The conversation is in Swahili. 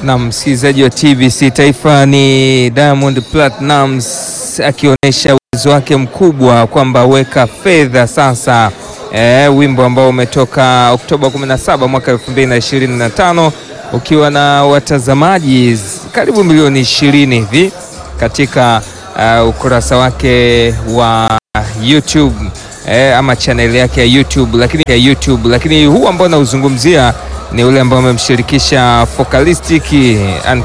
Na msikilizaji wa TBC Taifa, ni Diamond Platnumz akionyesha uwezo wake mkubwa kwamba weka fedha sasa. E, wimbo ambao umetoka Oktoba 17 mwaka 2025 ukiwa na watazamaji karibu milioni 20 hivi katika uh, ukurasa wake wa YouTube e, ama channel yake ya YouTube, lakini ya YouTube, lakini huu ambao nauzungumzia ni ule ambao amemshirikisha Focalistic